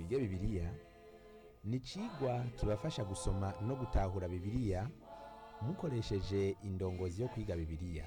twige bibiliya ni icigwa kibafasha gusoma no gutahura bibiliya mukoresheje indongozi yo kwiga bibiliya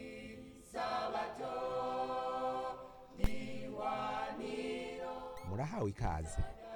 murahawe ikaze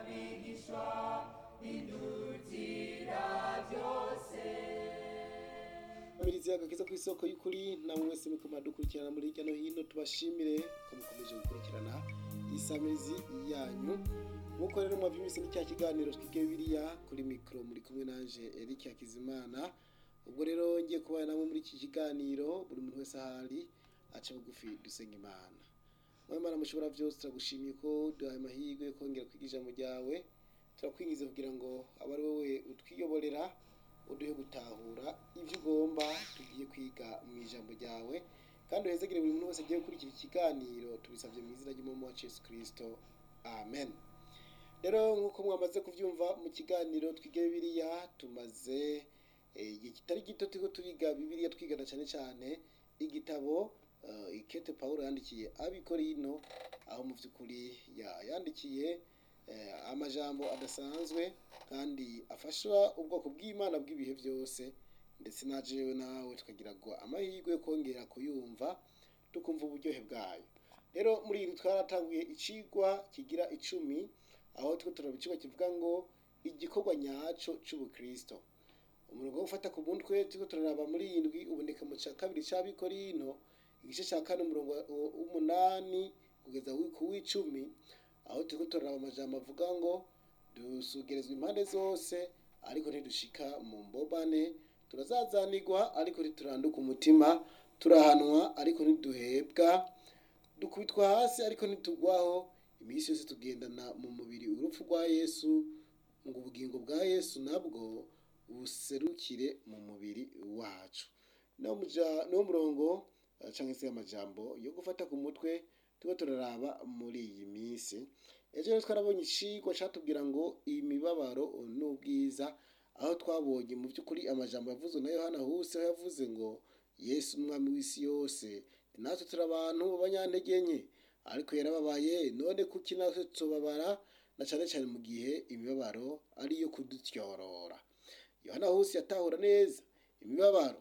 Amirizi agakiza ku isoko y'ukuri namwe mwese muko madukurikirana muri hirya no hino tubashimire ko mukomeje gukurikirana isamirizi yanyu nkuko rero mwavyumvise ni cya kiganiro twige bibiliya kuri mikro muri kumwe nanje Eric Hakizimana ubwo rero ngiye kubana namwe muri iki kiganiro buri muntu wese ahari aca bugufi dusenga imana mwemana mushobora byose turagushimiye ko duhaye amahirwe yo kongera kwiga ijambo ryawe turakwingiza kugira ngo abe ari wowe utwiyoborera uduhe gutahura ibyo ugomba tugiye kwiga mu ijambo ryawe kandi uhezegere buri muntu wese agiye gukurikira ikiganiro tubisabye mu izina ry'umumu wa Yesu Kristo amen rero nk'uko mwamaze kubyumva mu kiganiro twige bibiliya tumaze eh, igihe kitari gito turiko turiga bibiliya twigana cyane cyane igitabo eh, ikete pawulo yandikiye abikorino aho mu by'ukuri ya- yandikiye eh, amajambo adasanzwe kandi afasha ubwoko bw'imana bw'ibihe byose ndetse na jewe nawe tukagira ngo amahirwe yo kongera kuyumva tukumva uburyohe bwayo rero muri iri twaratanguye icigwa kigira icumi aho two turaba icigwa kivuga ngo igikorwa nyaco c'ubukristo umurongo wo gufata ku mutwe turiko turaraba muri iyi ndwi uboneka mu ca kabiri c'abikorino igice ca kane umurongo wa- wa- w'umunani kugeza wi- ku w'icumi aho turiko turaraba amajambo avuga ngo dusugerezwa impande zose ariko ntidushika mu mbobane turazazanirwa ariko ntituranduka umutima turahanwa ariko ntiduhebwa dukubitwa hasi ariko ntitugwaho iminsi yose tugendana mu mubiri urupfu rwa yesu ngo ubugingo bwa yesu nabwo buserukire mu mubiri wacu niwo muja- niwo murongo eh, canke se amajambo yo gufata ku mutwe turiko turaraba muri iyi minsi ejo rero twarabonye icigwa catubwira ngo imibabaro n'ubwiza aho twabonye mu by'ukuri amajambo yavuzwe na yohana huse aho yavuze ngo yesu umwami w'isi yose natwe turi abantu b'abanyantege nke ariko yarababaye none kuki natwe tubabara na cane cane mu gihe imibabaro ari iyo kudutyorora yohana huse yatahura neza imibabaro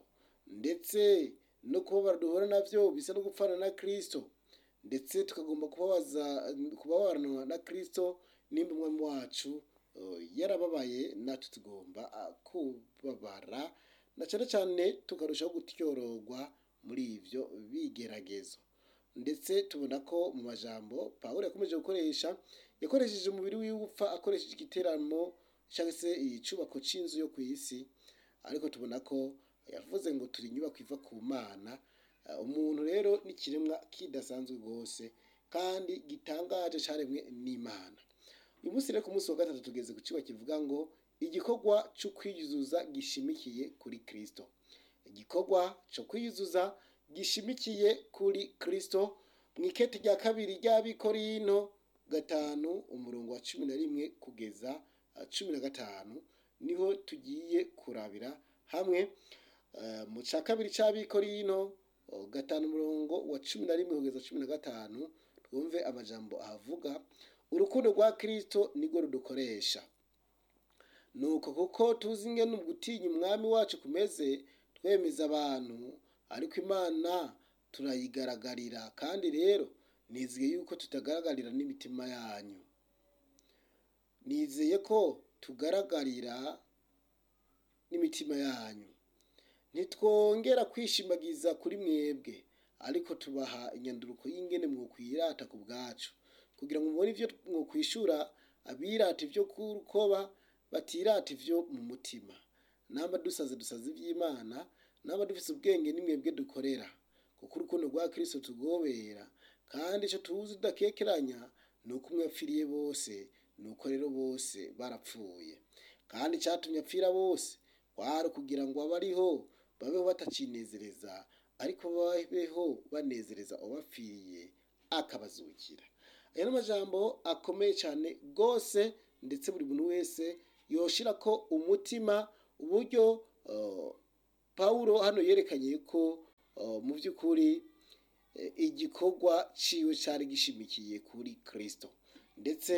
ndetse no kubabara duhura navyo bisa no gupfana na kristo ndetse tukagomba kubabaza kubabaranwa na kristo nimba umwami wacu eh, yarababaye natwe tugomba ah, kubabara na cyane cyane tukarushaho gutyororwa muri ivyo bigeragezo ndetse tubona ko mu majambo pawulo yakomeje gukoresha yakoresheje umubiri wiwe upfa akoresheje igiteramo cyangwa se icubako c'inzu yo ku isi ariko tubona ko yavuze ngo turi inyubako iva ku mana Uh, umuntu rero ni ikiremwa kidasanzwe rwose kandi gitangaje caremwe n'imana uyu munsi rero ku munsi wa gatatu tugeze ku kigo kivuga ngo igikorwa cyo kwiyuzuza gishimikiye kuri kristo igikorwa cyo kwiyuzuza gishimikiye kuri kristo mu ikete rya kabiri ry'abikorino gatanu umurongo wa cumi na rimwe kugeza uh, cumi na gatanu niho tugiye kurabira hamwe Uh, mu ca kabiri c'abikorino uh, gatanu umurongo wa cumi na rimwe kugeza cumi na gatanu twumve amajambo ahavuga urukundo rwa kristo nirwo rudukoresha nuko kuko tuzi ingene gutinya umwami wacu kumeze twemeza abantu ariko imana turayigaragarira kandi rero nizeye yuko tutagaragarira n'imitima yanyu nizeye ko tugaragarira n'imitima yanyu ntitwongera kwishimagiza kuri mwebwe ariko tubaha inyanduruko y'ingene mwokwirata ku bwacu kugira ngo mubone ivyo mwokwishura abirata ivyo kurukoba batirata ivyo mu mutima namba dusaze dusaze ivy'imana namba dufise ubwenge ni mwebwe dukorera kuko urukundo rwa kristo tugobera kandi ico tuzi tudakekeranya ni uko umwe yapfiriye bose ni uko rero bose barapfuye kandi icatumye apfira bose kwari kugira ngo abariho babeho batacinezereza ariko babeho banezereza uwabapfiriye akabazukira aya ni amajambo akomeye cyane rwose ndetse buri muntu wese yoshira ko umutima uburyo uh, pawulo hano yerekanye ko uh, mu by'ukuri eh, igikorwa ciwe cari gishimikiye kuri kristo ndetse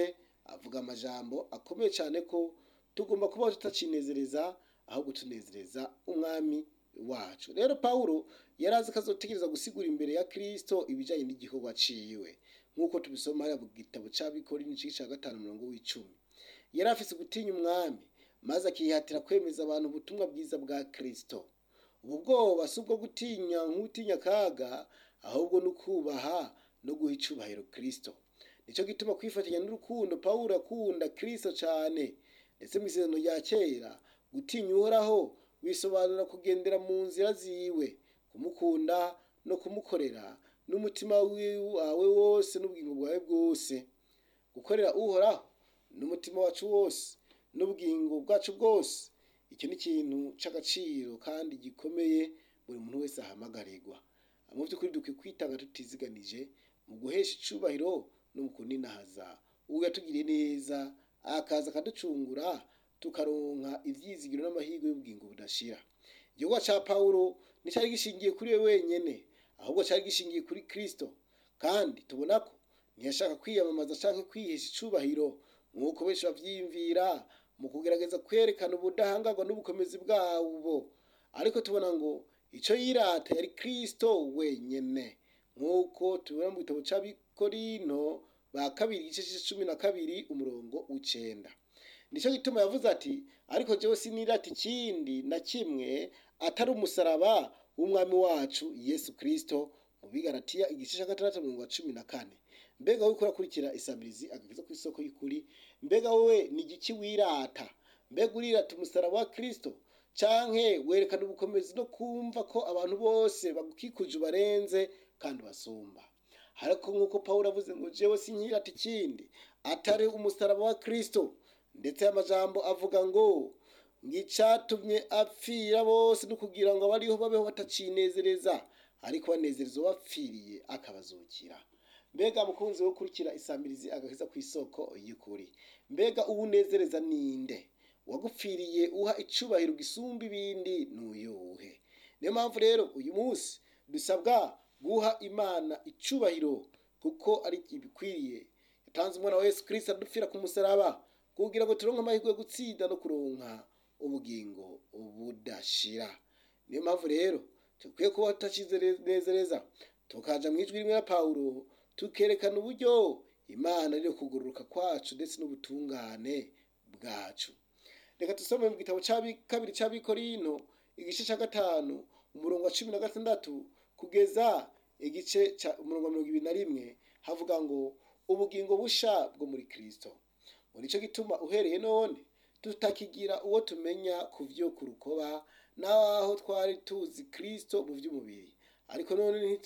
avuga amajambo akomeye cyane ko tugomba kubaho tutacinezereza ahubwo tunezereza umwami wacu rero pawulo yari azi ko azotegereza gusigura imbere ya kirisito ibijyanye n'igikorwa ciwe nk'uko tubisoma hariya mu gitabo cy'abikori n'igice cya gatanu mirongo w'icumi yari afise gutinya umwami maze akihatira kwemeza abantu ubutumwa bwiza bwa kirisito ubu bwoba si ubwo gutinya nk'utinya akaga ahubwo no kubaha no guha icubahiro kirisito nicyo gituma kwifatanya n'urukundo pawulo akunda kirisito cyane ndetse mu isezerano rya kera gutinya uhoraho bisobanura kugendera mu nzira ziwe kumukunda no kumukorera n'umutima wawe wose n'ubugingo bwawe bwose gukorera uhoraho n'umutima wacu wose n'ubugingo bwacu bwose icyo ni ikintu cy'agaciro kandi gikomeye buri muntu wese ahamagarirwa mu by'ukuri dukwiye kwitanga tutiziganije mu guhesha icubahiro no mu kuninahaza uwo yatugiriye neza akaza akaducungura tukaronka ibyizigiro n'amahirwe y'ubugingo budashira igikorwa cya pawulo nticyari gishingiye kuri we wenyine ahubwo cyari gishingiye kuri kirisito kandi tubona ko ntiyashaka kwiyamamaza cyangwa kwihesha icubahiro nk'uko benshi babyiyumvira mu kugerageza kwerekana ubudahangarwa n'ubukomezi bwabo ariko tubona ngo icyo yirata yari kirisito wenyine nk'uko tubona mu gitabo cy'abikorino ba kabiri igice cumi na kabiri umurongo w'icyenda nicyo gituma yavuze ati ariko jyewe sinirata ikindi na kimwe atari umusaraba w'umwami wacu yesu kirisito mu bigaratiya igice cya gatandatu mirongo cumi na kane mbega wowe urakurikira isabirizi agakiza ku isoko y'ukuri mbega wowe ni igiki wirata mbega urirata umusaraba wa kirisito canke werekana ubukomezi no kumva ko abantu bose bagukikuje ubarenze kandi basumba ariko nk'uko pawulo avuze ngo jewe sinkirata ikindi atari umusaraba wa kirisito ndetse amajambo avuga ngo ng'icatumye apfira bose no kugira ngo abariho babeho batacinezereza ariko banezereza uwapfiriye akabazukira mbega mukunzi wo kurikira isambirizi agakiza ku isoko y'ukuri mbega uwunezereza ninde wagupfiriye uha icubahiro gisumba ibindi n'uyuhe niyo mpamvu rero uyu munsi dusabwa guha imana icubahiro kuko ari ibikwiriye yatanze umwana wa yesu kirisita adupfira ku musaraba kugira ngo turonke amahirwe yo gutsinda no kuronka ubugingo budashira niyo mpamvu rero dukwiye kuba tutacizereza tukaja mu ijwi rimwe ya pawulo tukerekana uburyo imana rero kugororoka kwacu ndetse n'ubutungane bwacu reka dusome mu gitabo cya kabiri cy'abikorino igice cya gatanu umurongo wa cumi na gatandatu kugeza igice cya umurongo wa mirongo ibiri na rimwe havuga ngo ubugingo busha bwo muri kirisito muri cyo gituma uhereye none tutakigira uwo tumenya ku byo ku rukoba n'aho twari tuzi kirisito mu by'umubiri ariko none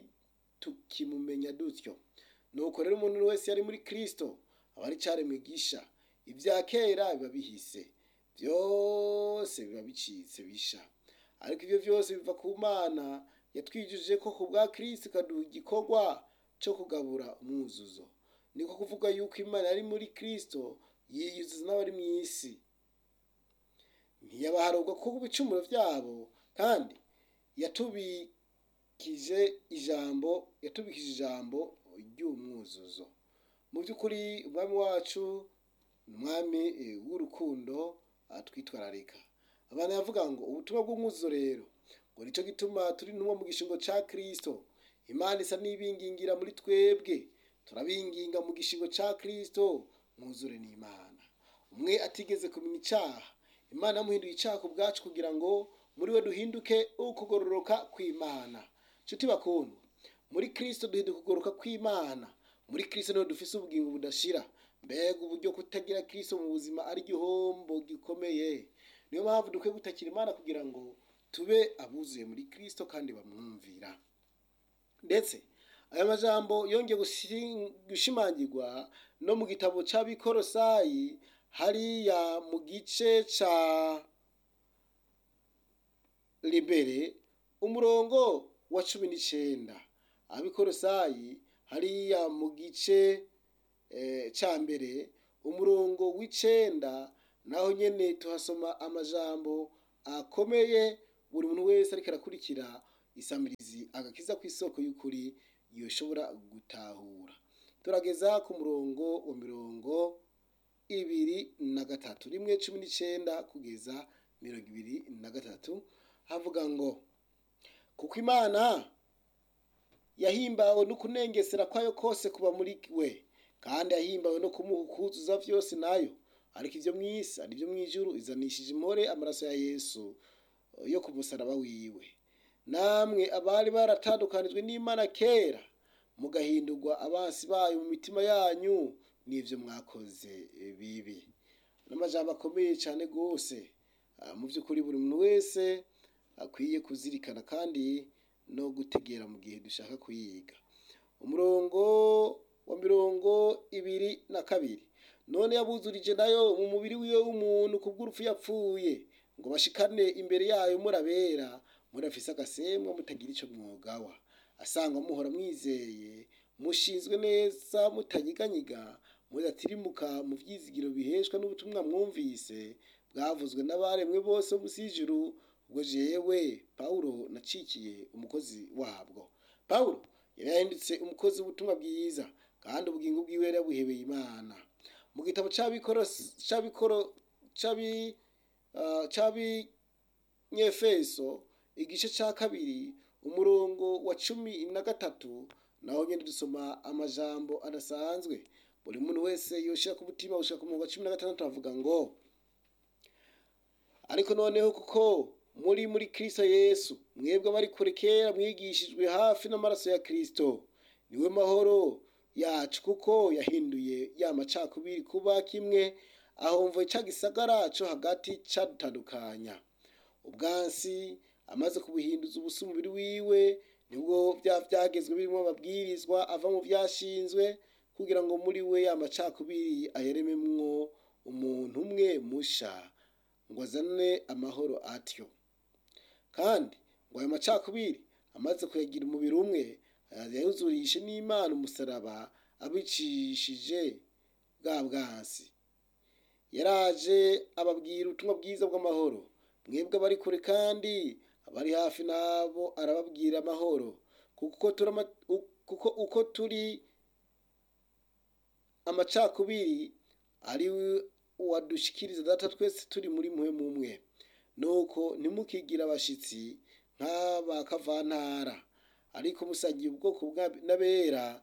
tukimumenya dutyo nuko rero umuntu wese yari muri kirisito aba ari cyane mwigisha ibya kera biba bihise byose biba bicitse bisha ariko ibyo byose biva ku mana yatwijuje ko ku bwa kirisito ikaduha igikorwa cyo kugabura umwuzuzo niko kuvuga yuko imana yari muri kirisito yiyuzuza n'abari mu isi ntiyabaharurwa kuko ibicumuro byabo kandi yatubikije ijambo yatubikije ijambo ry'umwuzuzo mu by'ukuri umwami wacu ni umwami w'urukundo twitwararika abantu yavuga ngo ubutumwa bw'umwuzuzo rero ngo nicyo gituma turi n'uwo mu gishingo cya kirisito imana isa n'ibingingira muri twebwe turabinginga mu gishingo cya kirisito mwuzure n'imana umwe atigeze kumenya icyaha imana yamuhinduye icyaha ku bwacu kugira ngo muri we duhinduke ukugororoka kw'imana nshuti bakundwa muri kirisito duhinduka ukugororoka kw'imana muri kirisito niho dufise ubugingo budashira mbega uburyo kutagira kirisito mu buzima ari igihombo gikomeye niyo mpamvu dukwiye gutakira imana kugira ngo tube abuzuye muri kirisito kandi bamwumvira ndetse aya majambo yongeye gushimangirwa no mu gitabo cy'abikorosayi hariya mu gice cya libere umurongo wa cumi n'icyenda abikorosayi hariya mu gice cya mbere umurongo w'icyenda naho nyine tuhasoma amajambo akomeye buri muntu wese ariko arakurikira isamirizi agakiza ku isoko y'ukuri yoshobora gutahura turageza ku murongo wa mirongo gatatu rimwe cumi n'icenda kugeza mirongo ibiri na gatatu havuga ngo kuko imana yahimbawe no kunengesera kwayo kose kuba muri we kandi yahimbawe no kumuha ukuzuza vyose nayo ariko ivyo mw'isi ari vyo mw'ijuru izanishije impore amaraso ya yesu yo ku musaraba wiwe namwe abari baratandukanijwe n'imana kera mugahindurwa abansi bayo mu mitima yanyu n'ivyo mwakoze bibi n'amajambo akomeye cane gose mu vy'ukuri buri muntu wese akwiye kuzirikana kandi no gutegera mu gihe dushaka kuyiga umurongo wa mirongo ibiri na kabiri none yabuzurije nayo mu mubiri wiwe w'umuntu kubw'urupfu yapfuye ngo bashikane imbere yayo murabera murafise agasemwa mutagira ico mwogawa asanga muhora mwizeye mushinzwe neza mutanyiganyiga mudatirimuka mu vyizigiro biheshwa n'ubutumwa mwumvise bwavuzwe n'abaremwe bose musi y'ijuru ubwo jewe pawulo nacikiye umukozi wabwo pawulo yari yahindutse umukozi w'ubutumwa bwiza kandi ubugingo bwiwe yari yabuhebeye imana mu gitabo c'abikoro c'abikoro c'abi uh, c'abanyefeso igice ca kabiri umurongo wa cumi na gatatu naho nyene dusoma amajambo adasanzwe buri muntu wese yoshira ku mutima gushika ku murongo wa cumi na gatandatu avuga ngo ariko noneho kuko muri muri kristo yesu mwebwe abari kure kera mwigishijwe hafi n'amaraso ya kristo niwe mahoro yacu kuko yahinduye ya macakubiri kuba kimwe aho mvo ca gisagara co hagati cadutandukanya ubwansi amaze kubuhinduza ubusa umubiri wiwe nibwo vya vyagezwe birimo amabwirizwa ava mu vyashinzwe kugira ngo muri we ya macakubiri ayerememwo umuntu umwe musha ngo azane amahoro atyo kandi ngo ayo macakubiri amaze kuyagira umubiri umwe yayuzurishe n'imana umusaraba abicishije bwa bwansi yaraje ababwira ubutumwa bwiza bw'amahoro mwebwe abari kure kandi abari hafi nabo arababwira amahoro kuko kuko uko turi amacakubiri ari wadushikiriza data twese turi muri mwe mumwe nuko ntimukigire abashitsi nk'abakavantara ariko musangiye ubwoko n'abera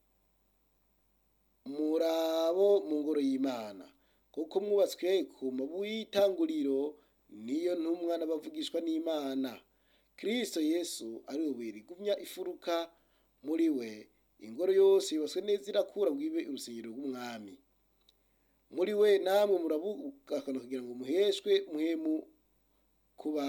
murabo mu ngoro y'imana kuko mwubatswe ku mabuye y'itanguriro niyo ntumwa n'abavugishwa n'imana kristo yesu ari we rigumya ifuruka muri we ingoro yose yubatswe neza irakura ngo ibe urusengero rw'umwami muri we namwe murabukakana kugira ngo muheshwe muhemu kuba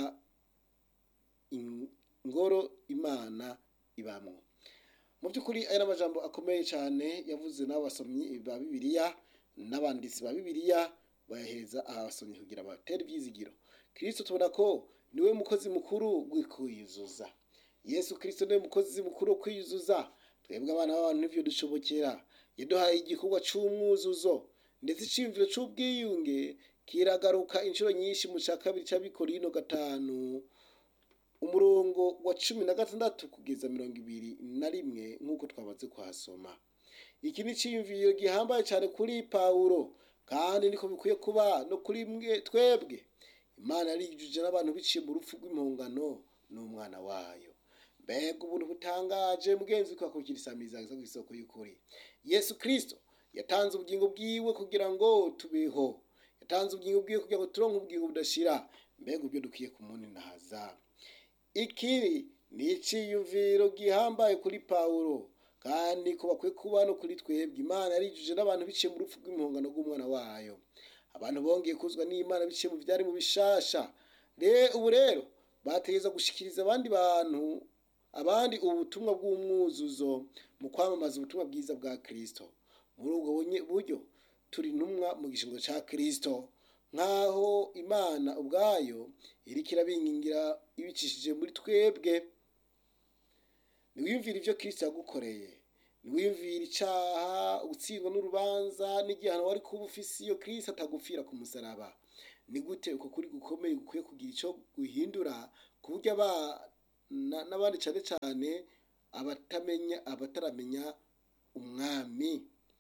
ingoro imana ibamwo mu by'ukuri aya ni amajambo akomeye cyane yavuze n'abasomyi ba bibiliya n'abanditsi ba bibiliya bayahereza abasomyi kugira batere ibyizigiro kirisito tubona ko niwe mukozi mukuru w'ukwiyuzuza yesu kirisito niwe mukozi mukuru wo kwiyuzuza twebwe abana b'abantu n'ivyo dushobokera yaduhaye igikorwa c'umwuzuzo ndetse iciyumviro c'ubwiyunge kiragaruka inshuro nyinshi mu ca kabiri c'abikorino gatanu umurongo wa cumi na gatandatu kugeza mirongo ibiri na rimwe nk'uko twamaze kuhasoma iki ni iciyumviro gihambaye cyane kuri pawulo kandi niko bikwiye kuba no kuri mwe twebwe imana yarijuje n'abantu biciye mu rupfu rw'impongano n'umwana wayo mbega ubuntu butangaje mugenzi twakukira isamiza ku isoko y'ukuri yesu kirisito yatanze ubugingo bwiwe kugira ngo tubeho yatanze ubugingo bwiwe kugira ngo turonke ubugingo budashira mbega ubyo dukwiye kumuninahaza ikiri ni iciyumviro gihambaye kuri pawulo kandi ko bakwiye kuba no kuri twebwe imana yarijuje n'abantu biciye mu rupfu rw'impongano rw'umwana wayo abantu bongeye kuzwa n'imana biciye mu byari mu bishasha ubu rero bategeza gushikiriza abandi bantu abandi ubutumwa bw'umwuzuzo mu kwamamaza ubutumwa bwiza bwa kirisito muri ubwo buryo turi intumwa mu gishingo cya kirisito nk'aho imana ubwayo iriko irabingingira ibicishije muri twebwe niwiyumvira ibyo kirisito yagukoreye niwiyumvira icyaha utsindwa n'urubanza n'igihano wari kuba ufise iyo kirisito atagupfira ku musaraba ni gute uko kuri gukomeye gukwiye kugira icyo guhindura ku buryo n'abandi cyane cyane abatamenya abataramenya umwami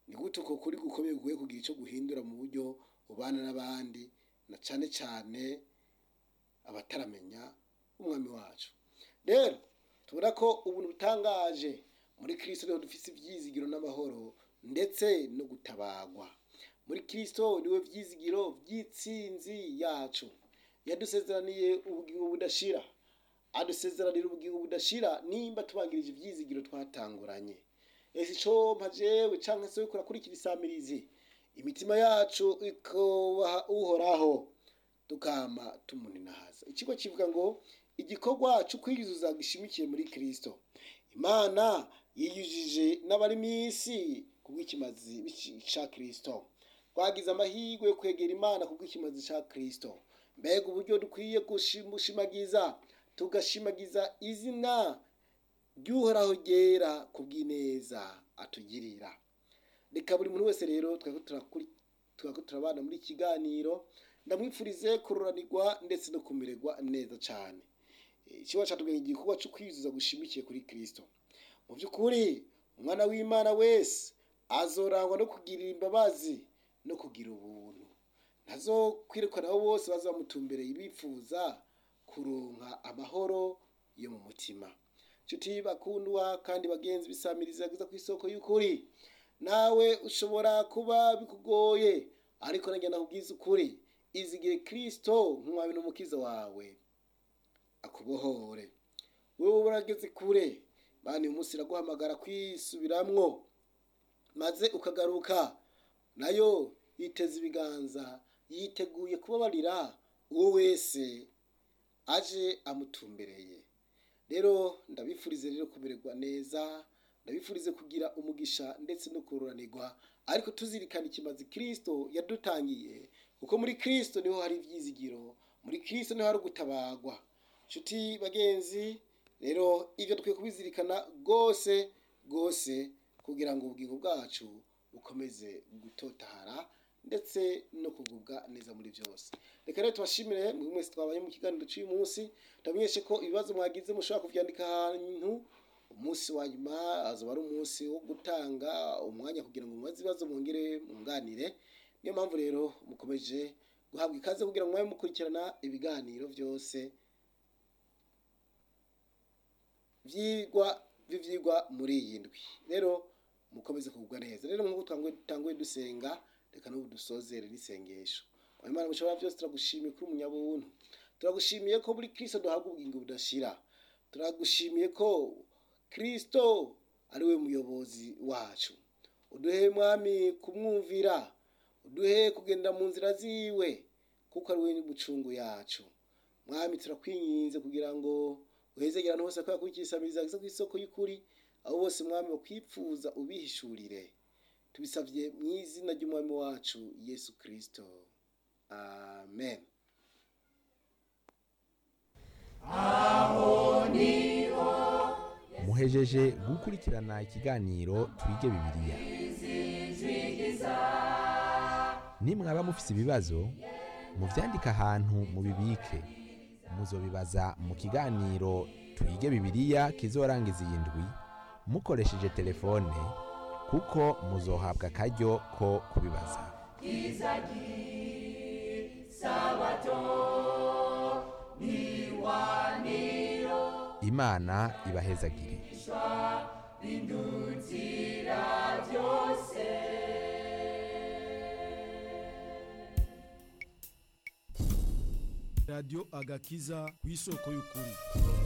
ni gute uko kuri gukomeye guye kugira icyo guhindura mu buryo ubana n'abandi na cyane cyane abataramenya umwami wacu rero tubona ko ubuntu butangaje muri kirisito niho dufite ibyizigiro n'amahoro ndetse no gutabagwa muri kirisito niwe byizigiro by'itsinzi yacu yadusezeraniye ubugingo budashira adusezeranira ubugingo budashira nimba tubangirije ibyizigiro twatanguranye ese icyo mpajewe cyangwa se wikora kuri iki bisamirizi imitima yacu ikubaha uhoraho tukama tumuninahaza ikigo kivuga ngo igikorwa cyo kwiyuzuza gishimikiye muri kirisito imana yiyujije n'abari mu isi ku bw'ikimazi cya kirisito twagize amahirwe yo kwegera imana ku bw'ikimazi cya kirisito mbega uburyo dukwiye gushimagiza tugashimagiza izina ry'uhoraho ryera ku bw'ineza atugirira reka buri muntu wese rero twaba turabana muri kiganiro ndamwifurize kururanirwa ndetse no kumererwa neza cyane ikiba cyatubwira igikorwa cyo kwiyuzuza gushimikiye kuri kirisito mu by'ukuri umwana w'imana wese azorangwa no kugirira imbabazi no kugira ubuntu ntazo kwirukana abo bose bazamutumbereye bifuza kuronka amahoro yo mu mutima nshuti bakundwa kandi bagenzi bisamiriza yagize ku isoko y'ukuri nawe ushobora kuba bikugoye ariko nanjye nakubwiza ukuri izigire kirisito nk'umwami n'umukiza wawe akubohore wowe urageze kure bani umunsi iraguhamagara kwisubiramwo maze ukagaruka nayo yiteza ibiganza yiteguye kubabarira uwo wese aje amutumbereye rero ndabifurize rero kumererwa neza ndabifurize kugira umugisha ndetse no kururanirwa ariko tuzirikana ikimazi kirisito yadutangiye kuko muri kirisito niho hari ibyizigiro muri kirisito niho hari ugutabagwa nshuti bagenzi rero ibyo dukwiye kubizirikana rwose rwose kugira ngo ubugingo bwacu bukomeze gutotahara ndetse no kugubwa neza muri byose reka rero tubashimire buri wese twabaye mu kiganiro cy'uyu munsi ndamenyeshe ko ibibazo mwagize mushobora kubyandika ahantu umunsi wa nyuma azaba ari umunsi wo gutanga umwanya kugira ngo mubaze ibibazo mwongere mwunganire niyo mpamvu rero mukomeje guhabwa ikaze kugira ngo mwabe mukurikirana ibiganiro byose byigwa by'ibyigwa muri iyi ndwi rero mukomeze kugubwa neza rero nk'uko dutanguye dusenga reka n'ubu dusozere n'isengesho imana mushobora byose turagushimiye kuri umunyabuntu turagushimiye ko muri kirisito duhabwa ubugingo budashira turagushimiye ko kirisito ari we muyobozi wacu uduhe mwami kumwumvira uduhe kugenda mu nzira ziwe kuko ari we n'umucungu yacu mwami turakwinginze kugira ngo uhezegera ahantu hose kubera kurikisabiriza ku isoko y'ukuri abo bose mwami bakwipfuza ubihishurire tubisabye mu izina ry'umwami wacu yesu kirisito amen muhejeje gukurikirana ikiganiro twige bibiliya nimwaba mufise ibibazo muvyandike ahantu mubibike muzobibaza mu kiganiro twige bibiliya kizorangiza iyi ndwi mukoresheje telefone kuko muzohabwa akaryo ko kubibaza imana ibahezagire radiyo agakiza ku isoko y'ukuri